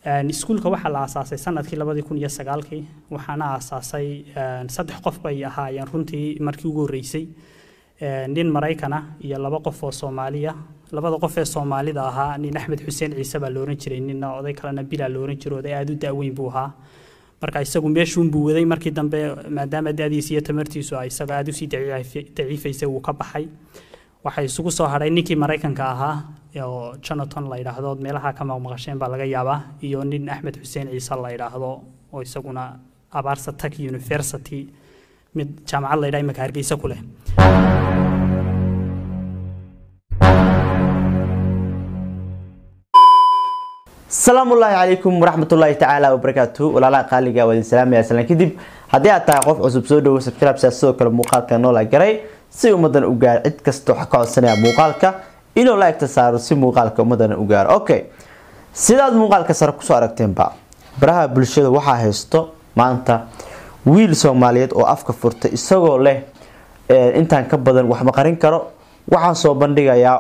iskuulka waxaa la aasaasay sanadkii labadii kun iyo sagaalkii waxaana aasaasay saddex qof bay ahaayeen runtii markii ugu horreysay nin maraykana iyo laba qof oo soomaaliya labada qof ee soomaalida ahaa nin axmed xuseen ciise baa looran jiray ninna oday kalena bilaa looran jiro oday aada u da'weyn buu ahaa marka isagu meeshuunbuu waday markii dambe maadaama da'diisa iyo tamartiisu ay isaga aada usii daciifaysay wuu ka baxay waxay isugu soo hadhay ninkii maraykanka ahaa oo jonathan la yidhaahdo meelaha ka maqmaqasheen baa laga yaabaa iyo nin axmed xuseen ciise la yidhaahdo oo isaguna abaarsa tag university mid jaamacad la yidhaha imaka hargeysa ku leh asalaamu ullaahi calaykum waraxmatullaahi tacaala wabarakaatu walaalaha qaaliga waa idin salaamaya salaan kadib haddii aad tahay qof cusub soo dhowo subscribe sidoo kale muuqaalka noola garay si ummadan u gaar cid kasta waxaa ka codsanaya muuqaalka inuu la egta saaro si muuqaalka ummadan u gaaro okay sidaad muuqaalka sare kusoo aragteenba baraha bulshada waxaa haysto maanta wiil soomaaliyeed oo afka furtay isagoo leh intaan ka badan wax ma qarin karo waxaan soo bandhigayaa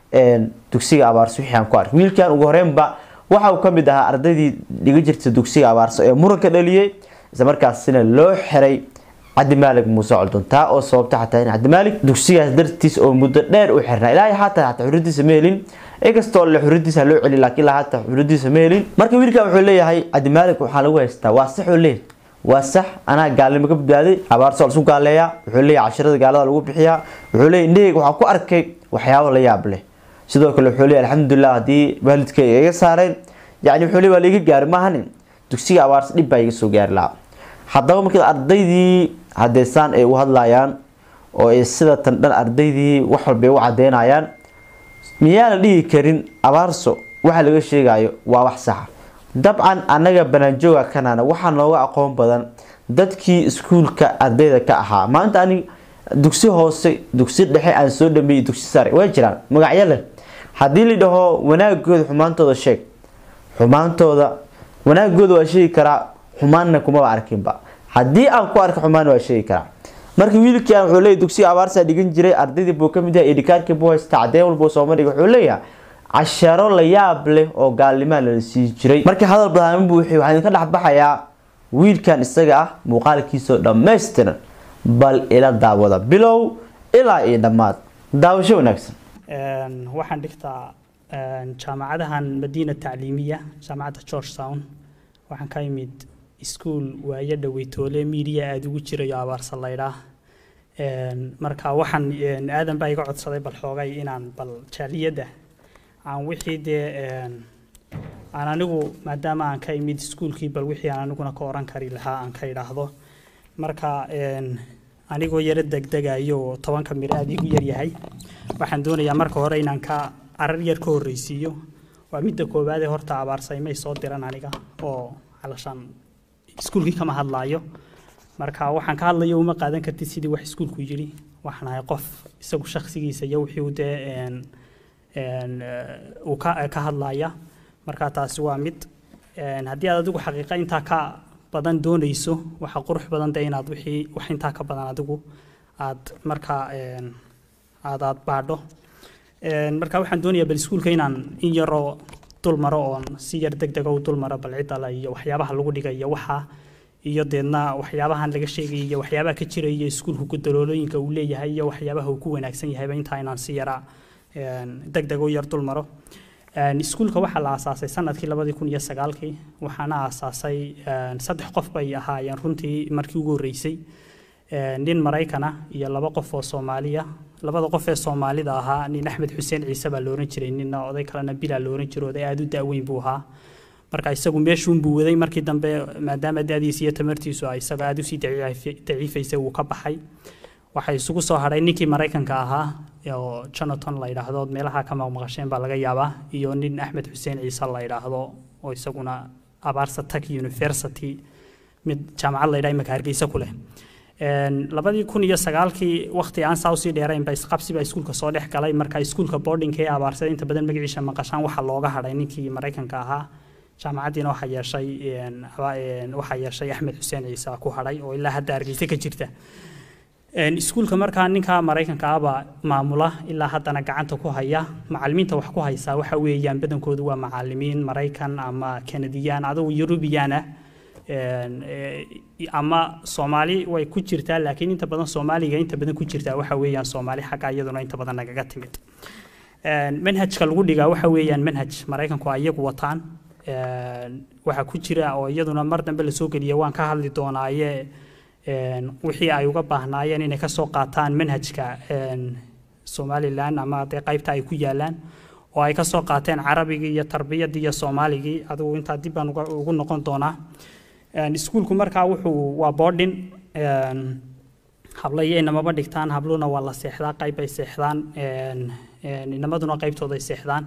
dugsiga abaarso wixii aan ku arkay wiilkan ugu horeynba waxa uu kamid ahaa ardaydii dhiga jirta dugsiga abaarso ee muranka dhaliyey islamarkaasina loo xiray cabdimaalig muuse coldon taa oo sababta xataa in cabdimaalig dugsigaas dartiis oo muddo dheer u xirnaa ilaa xataa xataa xuradiisa ma helin inkastoo le xuradiisa loo celi laakiin ilaa xataa xuradiisa ma helin marka wiilkan wuxuu leeyahay cabdimaalig waxaa lagu haystaa waa sax oo leeyahay waa sax anaa gaalnimo ka badbaaday abaarso lasu gaaleeyaa wuxuu leeyahay cashirada gaalada lagu bixiyaa wuxuu leeyahay indhahayga waxaa ku arkay waxyaabo la yaab leh sidoo kale wuxuu leeyahay alxamdulilah haddii waalidkay iga saareen yacni wuxuu leeyahay waa laiga gaari maahanin dugsiga abaarsa dhib baa iga soo gaari lahaa haddaba markii ardaydii hadeysaan ay u hadlayaan oo ay sida tan dhan ardaydii wax walbay u cadeynayaan miyaa la dhihi karin abaarso waxa laga sheegayo waa wax saxa dabcan annaga banaanjooga kanana waxaa nooga aqoon badan dadkii iskuulka ardayda ka ahaa maanta ani dugsi hoose dugsi dhexe aan soo dhameeyey dugsi sare way jiraan magacyo leh haddii la dhaho wanaagooda xumaantooda sheeg xumaantooda wanaagooda waa sheegi karaa xumaanna kumaba arkinba haddii aan ku arka xumaan waa sheegi karaa marka wiilkan wuxuu leeyahy dugsiga abaarsaa dhigan jiray ardaydii buu kamid yahay edhikaarkii buu haysta cadeen walbuu sooma dhigay wuxuu leeyahay casharo la yaab leh oo gaalnimaa lala sii jiray marka hadal badaamin buu waxaa idinka dhexbaxayaa wiilkan isaga ah muuqaalkiisoo dhammaystiran bal ila daawada bilow ilaa iyo dhammaad daawasho wanaagsan waxaan dhigtaa jaamacadahan madiina tacliimiya jaamacadda georgetown waxaan ka imid iskuol waayo dhaweytoole miidiya aada ugu jirayo abaarsa laydhaa marka waxaan aadan baa iga codsaday bal xoogay inaan bal jaaliyadda aan wixii dee aan anigu maadaama aan ka imid iskuolkii bal wixii aan aniguna ka oran kari lahaa aan ka idhaahdo marka anigoo yaro degdegayo oo tobanka mir aada igu yaryahay waxaan doonayaa marka hore inaan ka arar yar ka horreysiiyo waa midda koowaadee horta abaarsaymay soo diran aniga oo calashaan iskuulkii kama hadlaayo marka waxaan ka hadlayo uma qaadan kartid sidii wax iskuulku yidhi waxaan ahay qof isagu shakhsigiisa iyo wixii dee uu ka hadlaya marka taasi waa mid haddii aad adigu xaqiiqa intaa ka badan doonayso waxa qurux badan dee inaad wixii wax intaa ka badan adigu aad markaa aad aad baadho marka waxaan doonayaa bal iskuulka inaan in yaroo dul maro oon si yar deg dega u dul maro bal ciddala iyo waxyaabaha lagu dhigayo waxa iyo deedna waxyaabahan laga sheegay iyo waxyaabaha ka jiraya iskuulku gudaloolooyinka uu leeyahay iyo waxyaabaha uu ku wanaagsan yahayba intaa inaan si yara deg deg u yar dul maro iskuulka waxaa la aasaasay sanadkii labadii kun iyo sagaalkii waxaana aasaasay saddex qof bay ahaayeen runtii markii ugu horreysay nin maraykana iyo laba qof oo soomaaliya labada qof ee soomaalida ahaa nin axmed xuseen ciise baa looran jiray ninna oday kalena bilaa looran jiro oday aada u da'weyn buu ahaa marka isagu meeshuunbuu waday markii dambe maadaama da'diisa iyo tamartiisu ay isaga aada usii daciifaysay wuu ka baxay waxay isugu soo hadhay ninkii maraykanka ahaa oo jonathan la yidhaahdo meelaha ka maqmaqasheen baa laga yaabaa iyo nin axmed xuseen ciise la yidhaahdo oo isaguna abaarsa tag university mid jaamacad la yidhaha imaka hargeysa ku leh labadii kun iyo sagaalkii waqti aan saa usii dheeraynba isqabsiba iskuulka soo dhex galay marka iskuulka boardingka ee abaarsada inta badan magaciisa maqashaan waxaa looga hadhay ninkii maraykanka ahaa jaamacaddiina waxaa yeeshay waxaa yeeshay axmed xuseen ciise ku hadhay oo ilaa hadda hargeysa ka jirta iskuulka markaa ninka maraykanka ahbaa maamula ilaa haddana gacanta ku haya macalimiinta wax ku haysaa waxa weeyaan badankoodu waa macalimiin maraykan ama kanadiyaan adigu yurubiyan ah ama soomaali way ku jirtaa laakiin inta badan soomaaliga inta badan ku jirtaa waxa weeyaan soomaali xagga iyaduna inta badan nagaga timid manhajka lagu dhigaa waxa weeyaan manhaj maraykanku ay iyagu wataan waxaa ku jira oo iyaduna mar dambe lasoo geliya waan ka hadli doonaaye wixii ay uga baahnaayeen inay kasoo qaataan manhajka somalilan ama dee qaybta ay ku yaalaan oo ay kasoo qaateen carabigii iyo tarbiyadii iyo soomaaligii adigu intaa dib baan ugu noqon doonaa iskuulku markaa wuxuu waa boarding hablayo inamaba dhigtaan habluna waa la seexdaa qayb ay seexdaan inamaduna qaybtooda ay seexdaan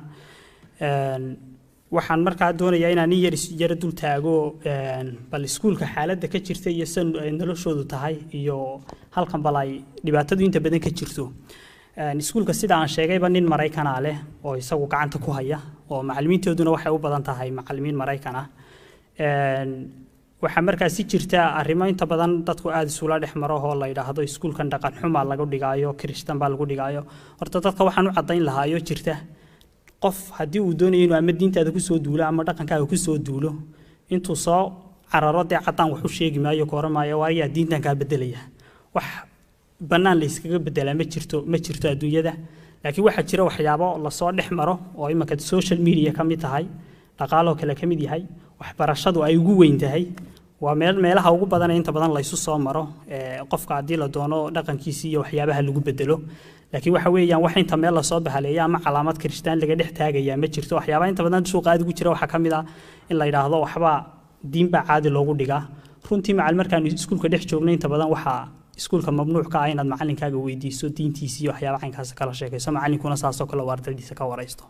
waxaan markaa doonayaa inaan nin yar yaro dul taago bal iskuulka xaaladda ka jirta iyo san ay noloshoodu tahay iyo halkan bal ay dhibaatadu inta badan ka jirto iskuulka sida aan sheegayba nin maraykana leh oo isagu gacanta ku haya oo macalimiintooduna waxay u badan tahay macalimiin maraykan ah waxaa markaasi jirta arrimo inta badan dadku aada isula dhex maro oo la yidhaahdo iskuulkan dhaqan xumaa lagu dhigaayo kirishtan baa lagu dhigaayo horta dadka waxaan u caddayn lahaayo jirta qof haddii uu doonayo inuu ama diintaada kusoo duulo ama dhaqankaaga kusoo duulo intuu soo cararo dee caddaan wax u sheegi maayo ka oran maayo waayaa diintan kaa bedelaya wax bannaan la iskaga bedelaa ma jirto ma jirto adduunyada laakiin waxaa jira waxyaabo lasoo dhex maro oo imanka social media ka mid tahay dhaqaaloo kale ka mid yahay waxbarashadu ay ugu weyn tahay waa meel meelaha ugu badan ee inta badan laysu soo maro qofka haddii la doono dhaqankiisii iyo waxyaabaha lagu bedelo laakiin waxa weeyaan wax inta meel lasoo bahaleeya ama calaamad kirishtaan laga dhex taagayaa ma jirto waxyaabaha inta badan suuqa aad ugu jira waxaa ka mid ah in la yidhaahdo waxbaa diinbaa caadi loogu dhigaa runtii macal markaan iskuulka dhex joognay inta badan waxaa iskuulka mamnuuc ka ah inaad macalinkaaga weydiiso diintiisi iyo waxyaaba caynkaas kala sheekayso macalinkuna saasoo kale ardaydiisa ka waraysto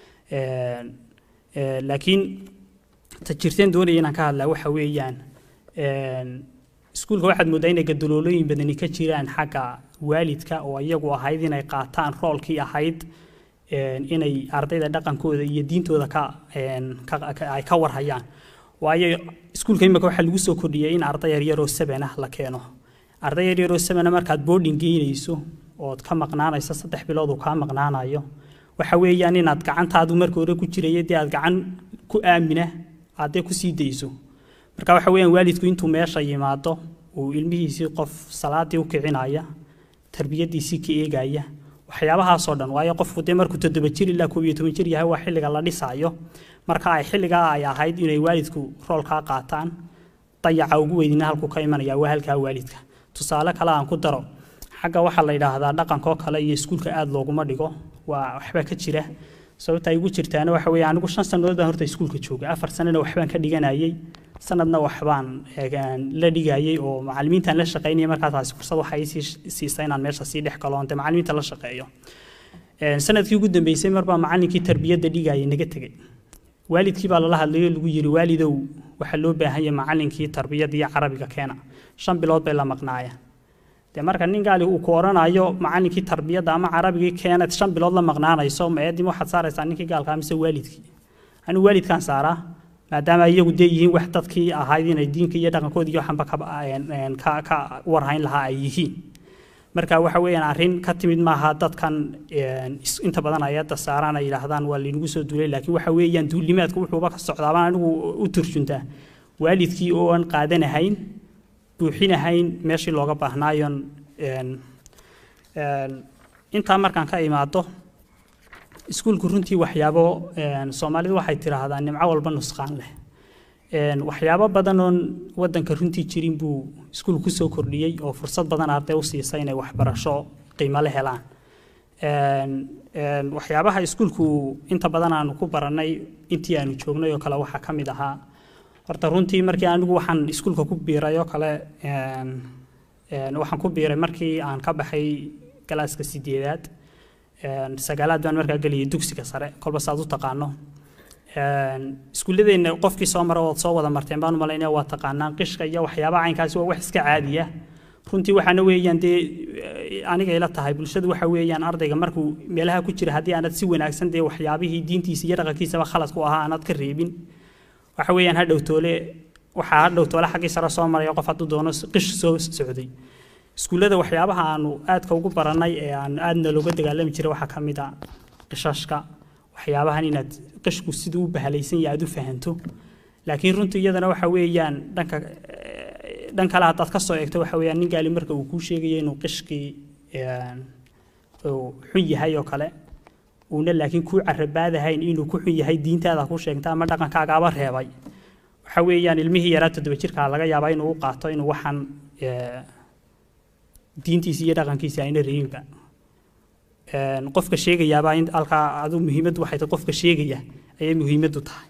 laakiin ta jirteen doonaya inaan ka hadlaa waxa weeyaan iskuulka waxaad mooddaa inay gadaloolooyin badani ka jiraan xagga waalidka oo iyagu ahayd inay qaataan roolkii ahayd inay ardayda dhaqankooda iyo diintooda ka ay ka warhayaan waayo iskuulka imika waxaa lagu soo kordhiyay in arday yaryaroo seven ah la keeno arday yaryaroo sevena markaad boarding geynayso ood ka maqnaanayso saddex bilood uu kaa maqnaanayo waxa weeyaan inaad gacantaadu marka hore ku jiraya dee aad gacan ku aamina aad dee kusii dayso marka waxa weeyaan waalidku intuu meesha yimaado uu ilmihiisii qof salaadii u kicinaya tarbiyadiisii ka eegaya waxyaabahaasoo dhan waayo qofku dee markuu toddoba jir ilaa koob iyo toban jir yahay waa xilliga la dhisaayo marka ay xilligaa ay ahayd inay waalidku roolkaa qaataan dayaca ugu weynina halkuu ka imanaya waa halkaa waalidka tusaale kale aan ku daro xagga waxaa la yidhaahdaa dhaqankoo kale iyo iskuulka aada looguma dhigo waa waxba ka jira sababta ay ugu jirtaana waxa weeye anigu shan sannadood baan horta iskuulka joogay afar sanana waxbaan ka dhiganayay sanadna waxbaan la dhigayay oo macalimiintaan la shaqaynaya markaa taasi fursad waxa ii siisa inaan meesha sii dhex galo onte macalimiinta la shaqeeyo sanadkii ugu dambeysay marbaa macalinkii tarbiyadda dhigayay naga tegey waalidkii baa lala hadlayo lagu yiri waalidow waxaa loo baahan yahay macalinkii tarbiyadda iyo carabiga keena shan bilood bay la maqnaayeen dee marka nin gaali uu ku oranayo macalinkii tarbiyadda ama carabigii keenad shan bilood la maqnaanayso ma eedim waxaad saaraysaa ninkii gaalka mise waalidkii anigu waalidkaan saaraa maadaama iyagu dee yihiin wax dadkii ahayd inay diinka iyo dhaqankoodii iyo waxanba ka ka warhayn lahaa ay yihiin marka waxa weeyaan arrin ka timid maaha dadkan inta badan ayadda saaraan ay yidhaahdaan waa laynagu soo duulay laakiin waxa weeyaan duulimaadka wuxuuba ka socdaabaan anigu u turjuntaa waalidkii oo aan qaadanahayn buuxinahayn meeshii looga baahnaayon intaa markaan ka imaado iskuulku runtii waxyaabo soomaalidu waxay tidhaahdaa nimco walba nusqaan leh waxyaabo badan oon wadanka runtii jirin buu iskuul kusoo kordhiyey oo fursad badan arday u siisa inay waxbarasho qiimo le helaan waxyaabaha iskuulku inta badan aanu ku baranay intii aanu joognay oo kale waxaa ka mid ahaa horta runtii markii anigu waxaan iskuulka ku biiray oo kale waxaan ku biiray markii aan ka baxay galaaska sideedaad sagaalaad baan markaa geliyay dugsiga sare kolba saad u taqaano iskuulladeena qofkii soo mara ood soo wada marteen baan u malaynaya waa taqaanaan qishka iyo waxyaabaha caynkaasi waa wax iska caadiya runtii waxaana weeyaan dee aniga ila tahay bulshadu waxa weeyaan ardayga markuu meelaha ku jira haddii aanad si wanaagsan dee waxyaabihii diintiisa iyo dhaqankiisaba khalad ku ahaa aanad ka reebin waxa weeyaan hadhow toole waxaa hadhow toole xaggii sare soo maraya qof hadduu doono qish soo socday iskuullada waxyaabaha aanu aadka ugu barannay ee aan aadna looga dagaalami jiray waxaa ka mid a qishashka waxyaabahan inaad qishku siduu u bahalaysan yahay aad u fahanto laakiin runtii iyadana waxa weeyaan dhanka dhan kale haddaad ka soo eegto waxa weeyaan nin gaali marka uu kuu sheegayo inuu qishkii uu xun yahay oo kale uuna laakiin kuu carabaadahayn inuu ku xun yahay diintaada ku sheegta ama dhaqankaagaaba reebay waxa weeyaan ilmihii yaraa toddoba jirkaa laga yaabaa inuu u qaato inuu waxaan diintiisi iyo dhaqankiisi ayna reebinba qofka sheegayaabaa in halkaa adu muhiimaddu waxay tahay qofka sheegaya ayay muhiimaddu tahay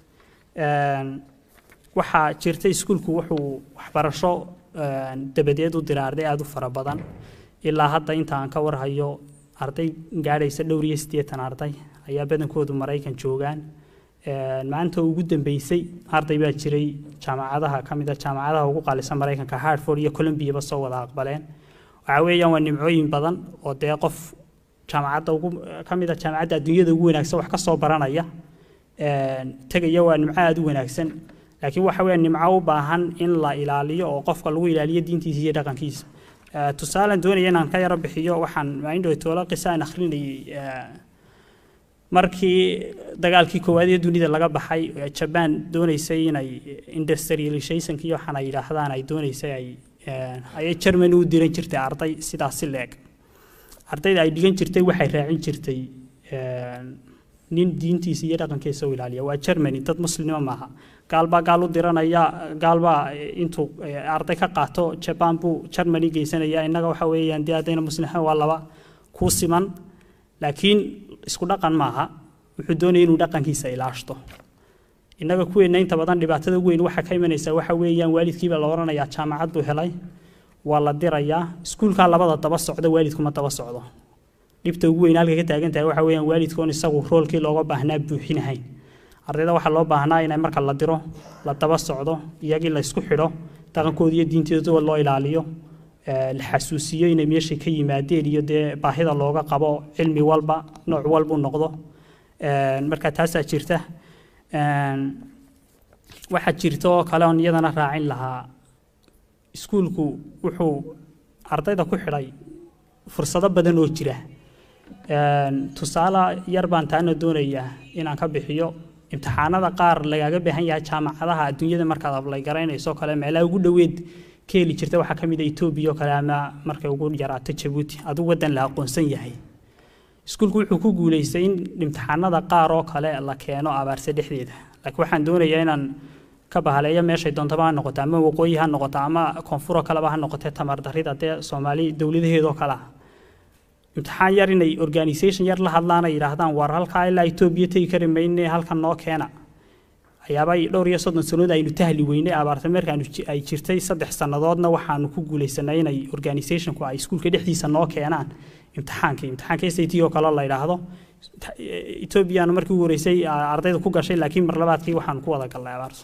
waxaa jirta iskuulku wuxuu waxbarasho dabadeed u dira arday aada u fara badan ilaa hadda inta aan ka warhayo arday gaadhaysa dhowr iyo siddeetan arday ayaa badankoodu maraykan joogaan maanta ugu dambeysay arday baa jiray jaamacadaha ka mid a jaamacadaha ugu qaalisan maraykanka hartford iyo columbiaba soo wada aqbaleen waxaa weeyaan waa nimcooyin badan oo dee qof jaamacadda ugu ka mid a jaamacadda adduunyada ugu wanaagsan wax ka soo baranaya tegaya waa nimco aada u wanaagsan laakiin waxa weeyaan nimco u baahan in la ilaaliyo oo qofka lagu ilaaliyo diintiisa iyo dhaqankiisa tusaalan doonaya inaan ka yaro bixiyo waxaan maindhow toola qisa aan akhrinayay markii dagaalkii koowaad ee dunida laga baxay jaban doonaysay inay industrializationka iyo waxaan ay yidhaahdaan ay doonaysay ay ayay germany u diran jirtay arday sidaasi leeg ardayda ay dhigan jirtay waxay raacin jirtay nin diintiisa iyo dhaqankiisa u ilaaliya waa germany dad muslima maaha gaalbaa gaal u diranaya gaalbaa intuu arday ka qaato jaban buu germany geysanaya innaga waxa weeyaan dee haddayna muslimaan waa laba ku siman laakiin isku dhaqan maaha wuxuu doonaya inuu dhaqankiisa ilaashto innaga kuweenna inta badan dhibaatada ugu weyn waxaa ka imanaysa waxa weeyaan waalidkiiba la odhanayaa jaamacad buu helay waa la dirayaa iskuulkaa labada daba socda waalidkuma daba socdo dhibta ugu weyn halka ka taagan tahay waxa weeyaan waalidkoon isagu roolkii looga baahnaa buuxinahayn ardayda waxaa loo baahnaa inay marka la diro la daba socdo iyagii la isku xidho dhaqankooda iyo diintooda loo ilaaliyo la xasuusiyo inay meeshay ka yimaadeen iyo dee baahida looga qabo cilmi walba nooc walbuu noqdo marka taasaa jirta waxaa jirta oo kale on iyadana raacin lahaa iskuulku wuxuu ardayda ku xidhay fursado badan oo jira tusaale yar baan taana doonayaa inaan ka bixiyo imtixaanada qaar lagaaga baahan yahay jaamacadaha adduunyada markaad ablay garaynayso kale meelaha ugu dhoweed ka heli jirta waxaa ka mid a etoobiya oo kale ama markay ugu yaraato jabuuti aduu waddan la aqoonsan yahay iskuulku wuxuu ku guulaystay in imtixaanada qaar oo kale la keeno abaarse dhexdeeda laakiin waxaan doonayaa inaan ka bahaleeyo meeshay doontaba ha noqoto ama waqooyi ha noqoto ama koonfuroo kaleba ha noqotee tamar darrida dee soomaali dowladaheedoo kale ah imtixaan yar inay organisation yar la hadlaan ay yidhaahdaan war halkaa ilaa etoobiya tegi kari mayne halkan noo keena ayaabay dhowr iyo soddon sannadood aynu tahli weynay abaarta markaanu ay jirtay saddex sannadoodna waxaanu ku guulaysanay inay organisationku ay iskuulka dhexdiisa noo keenaan imtixaankii imtixaanka s a t oo kale la yidhaahdo etoobiyana markii ugu horeysay ardayda ku gashay laakiin mar labaadkii waxaanu ku wada galnay abaarso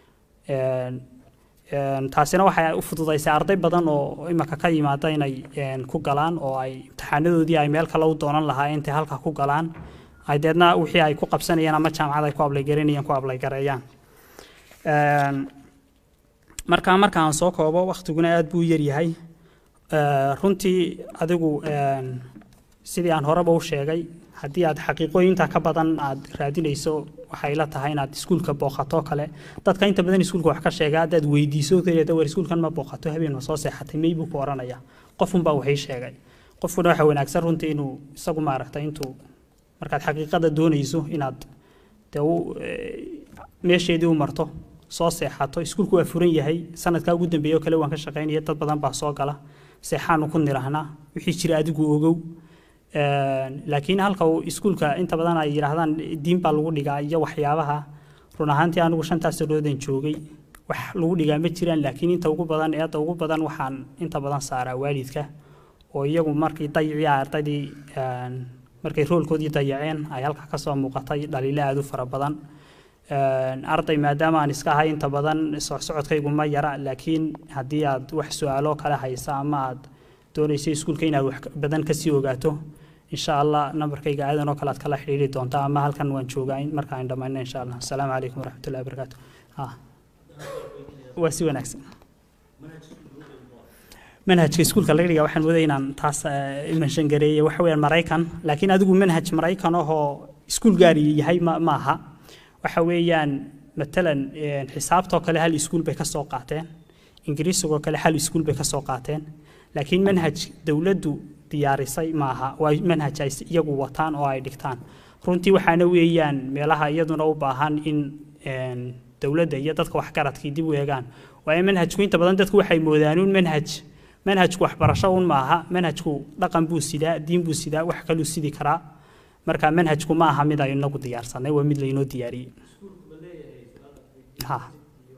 taasina waxay u fududaysay arday badan oo imaka ka yimaada inay ku galaan oo ay imtixaanadoodii ay meel kale u doonan lahaayeen intay halkaa ku galaan ay deedna wixii ay ku qabsanayaan ama jaamacad ay ku ablaygaranayaan ku ablaygareeyaan markaa marka aan soo koobo waktiguna aad buu u yaryahay runtii adigu sidii aan horeba u sheegay haddii aad xaqiiqooyinta ka badan aad raadinayso waxay la tahay inaad iskuulka booqato kale dadka inta badan iskuulka wax ka sheega haddaad weydiiso kaleeda war iskuulkan ma booqato habeen ma soo seexatay may buu ku oranaya qofunbaa waxay sheegay qofkuna waxa wanaagsan runtii inuu isagu maaragtay intuu markaad xaqiiqada doonayso inaad dee meesheedii u marto soo seexato iskuulku waa furan yahay sanadkaa ugu dambeeya oo kale waan ka shaqaynaya dad badan baa soo gala seexaanu ku nirahnaa wixii jira adigu ogow laakiin halka uu iskuulka inta badan ay yidhaahdaan diin baa lagu dhigaa iyo waxyaabaha run ahaantii anigu shantaas sanoodan joogay wax lagu dhigaa ma jiraan laakiin inta ugu badan eedda ugu badan waxaan inta badan saaraa waalidka oo iyagu markii dayicii ardaydii markay roolkoodii dayaceen ay halka kasoo muuqatay dhaliilo aada u fara badan arday maadaama aan iska ahay inta badan socsocodkaygu ma yara laakiin haddii aad wax su-aalo kale haysa ama aad doonaysa iskuulka inaad wax badan kasii ogaato insha allah nambarkayga aadan oo kale aad kala xidhiiri doontaa ama halkan waan joogaa marka aan dhammayno insha allah asalaamu calaykum waraxmatullahi wabarakaatu waa si wanaagsan manhajka iskuulka laga dhigaa waxaan moodaya inaan taas imanshan gareeye waxa weeyaan maraykan laakiin adigu manhaj maraykan ahoo iskuul gaari yahay ma maaha waxa weeyaan matalan xisaabtoo kale hal iskuul bay ka soo qaateen ingiriisigoo kale hal iskuul bay ka soo qaateen laakiin manhaj dowladdu diyaarisay maaha waa manhaj ay iyagu wataan oo ay dhigtaan runtii waxaana weeyaan meelaha iyaduna u baahan in dowladda iyo dadka waxgaradkii dib u eegaan waayo manhajku inta badan dadku waxay moodaan un manhaj manhajku waxbarasho un maaha manhajku dhaqan buu sidaa diin buu sidaa wax kaluu sidi karaa marka manhajku ma aha mid aynu inagu diyaarsanay waa mid laynoo diyaariyey ha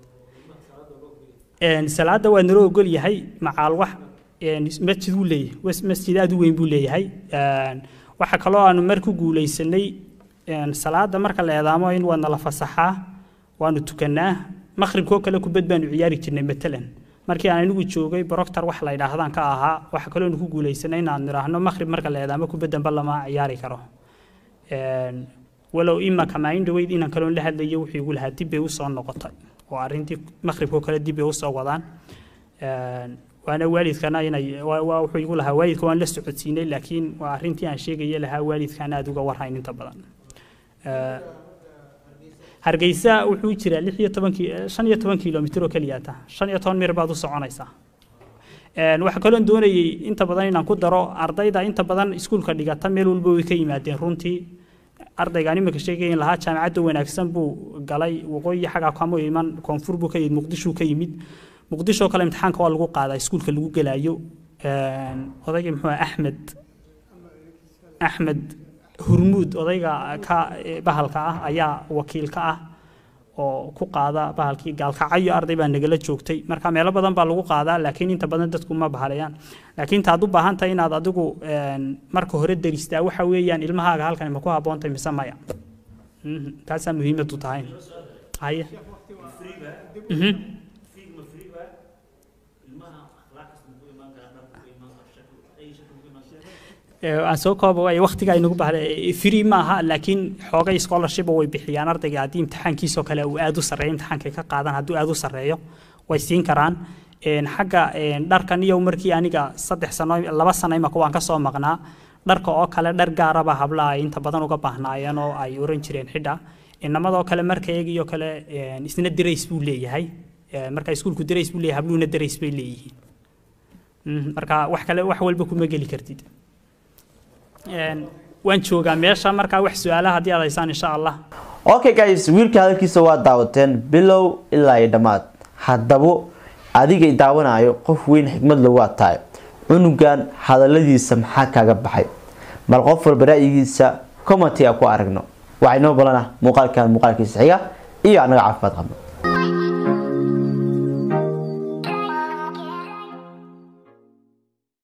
salaada waa naloo ogol yahay macaal wax masjid uu leeyahay masjid aad u weyn buu leeyahay waxa kaloo aanu mar ku guulaysanay salaada marka la eedaamo in waa nala fasaxaa waanu tukanaa maqribkoo kale kubad baanu ciyaari jirnay matalan markii aan anigu joogay broctor wax la yidhaahdaan ka ahaa waxa kaloo ku guulaysanay inaan nidhaahno maqrib marka la eedaamo kubaddanba lama ciyaari karo walow imanka maalin dhaweyd inaan kaloon la hadlayo wuxuu igu lahaa dib bay usoo noqotay oo arrintii maqribkoo kale dib bay usoo wadaan waana waalidkana inay wuxuu igu lahaa waalidka waan la socodsiinay laakiin waa arrintii aan sheegaya lahaa waalidkaan aada uga warhayn inta badan hargeysa wuxuu jiraa lix iyo toban shan iyo toban kilomitr oo keliyaata shan iyo toban mir baad u soconaysaa waxaa kaloo doonayay inta badan inaan ku daro ardayda inta badan iskuulka dhigata meel walba way ka yimaadeen runtii ardaygaan iminka sheegayin lahaa jaamacadda wanaagsan buu galay waqooyi xaggaa kama iman koonfur buu ka yimid muqdishuu ka yimid muqdisho kale imtixaanka waa lagu qaadaa iskuulka lagu gelaayo odaygii muxuu axmed axmed hurmuud odayga ka bahalka ah ayaa wakiil ka ah oo ku qaada bahalkii gaalkacyo arday baa nagala joogtay marka meelo badan baa lagu qaadaa laakiin inta badan dadku ma bahalayaan laakiin taad u baahan tahay inaad adigu marka hore deristaa waxa weeyaan ilmahaaga halkan ma ku haboontay mise maya taasaa muhiimadu tahay haye aan soo kooba waay waqtiga ay nagu bahday free ma aha laakiin xoogay scholarship way bixiyaan ardayga haddii imtixaankiisoo kale uu aad u sarreeyo imtixaankay ka qaadan hadduu aad u sarreeyo way siin karaan xagga dharkan iyo markii aniga saddex sano laba sano imaka waan ka soo maqnaa dharka oo kale dhar gaaraba habla ay inta badan uga baahnaayeen oo ay oran jireen xidha inamadoo kale marka eegiyoo kale isna dirays buu leeyahay marka iskuulku dirays buu leeyahay habluuna dirays bay leeyihiin marka wax kale wax walba kuma geli kartid waan joogaa meesha markaa wax su-aalaha haddii aad haysaan insha allah okay guys wiilka hadalkiisa waa daawateen bilow ilaa iyo dhammaad haddaba adigay daawanayo qof weyn xikmad lagu tahay cunugan hadaladiisa maxaa kaaga baxay bal qof walba ra'yigiisa commenty a ku aragno waxay noo balana muuqaalkan muuqaalkiisa xiga iyo annaga caafimaad qabno